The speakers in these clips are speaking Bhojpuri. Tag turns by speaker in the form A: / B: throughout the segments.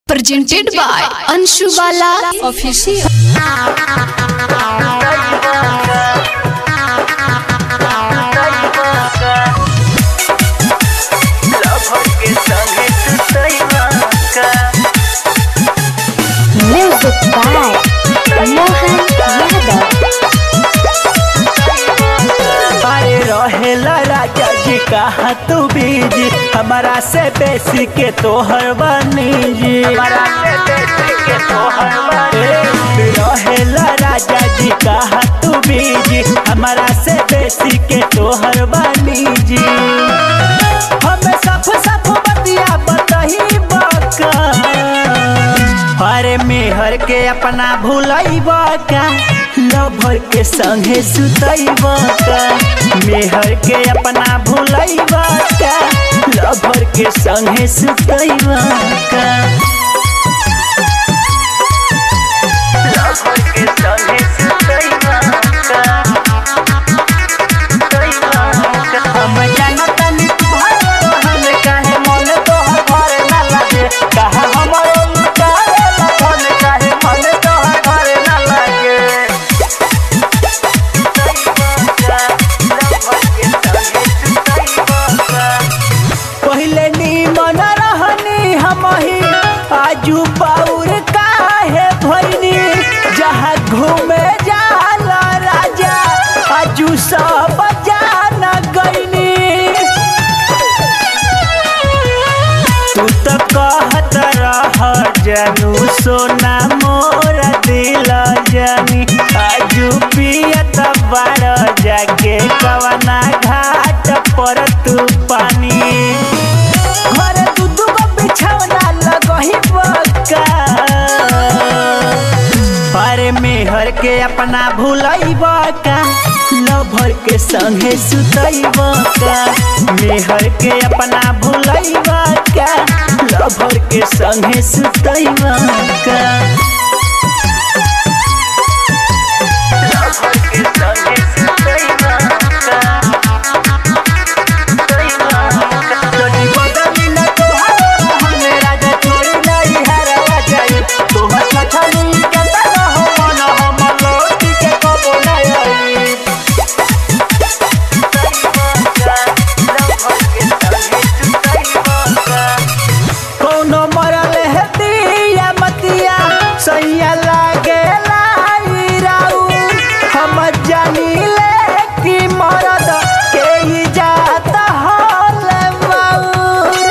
A: presented by Anshu Bala Official.
B: Music by Mohan Yadav.
C: अरे रहेला राजा जी कहा तू बीजी हमारा से बेसी के तोहर बनी जी हमारा से बेसी के तोहर बनी रहेला राजा जी कहा तू बीजी हमारा से बेसी के तोहर बनी जी हमें सब सब बतिया बताही बका अरे मेहर के अपना भूलैब का लभर के संगे सुतैब का मेहर के अपना भूलैब का लभर के संगे सुतैब का लभर के संगे सुतैब का हम जानतानी तुम्हारे रहन काहे मन तोहर घर ना लागे कहा हमरो लुटाए लगन काहे मन तोहर घर ना लागे पहिले नीमन रहनी हमही आजू पाउर काहे भइनी जहाँ घूमे जाला राजा आजू सब जान गइनी तू तो कहत रह जानू सोना मोर दिल जानी आजू पियत बार जाके कवना घाट पर तू पानी घर दू दू गो बिछौना लगही बका अरे मेहर के अपना भूलैब का लभर के संगे सुतैब का मेहर के अपना भूलैब का लभर के संगे सुतैब का लभर के संगे सुतैब का जदी बदली न तोहार रहन राजा छोड़ी नहीं हरवा जाई तोहर छछली के तना हो मन हम लौटी के कबो नहीं आई कौनो मरल है दिया मतिया सैया लागे लाई राऊ हम जानी ले कि मरद के ही जात हल बाउर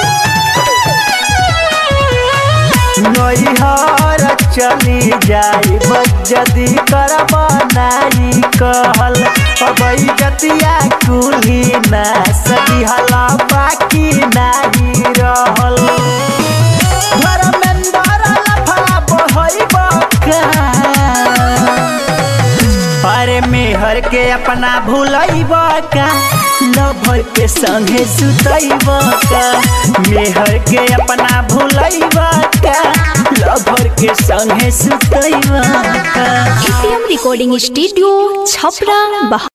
C: नैहर चली जाई बजदी करब नाई कहल अब जतिया कुली ना सदी हला बाकी नाही रहल धर्मेंद्र लफड़ा बहैब अरे मेहर के अपना भूलैब का लभर के संगे सुतैब का मेहर के अपना भूलैब का लभर के संगे सुतैब का
A: ATM Recording Studio, Chhapra, Bahar.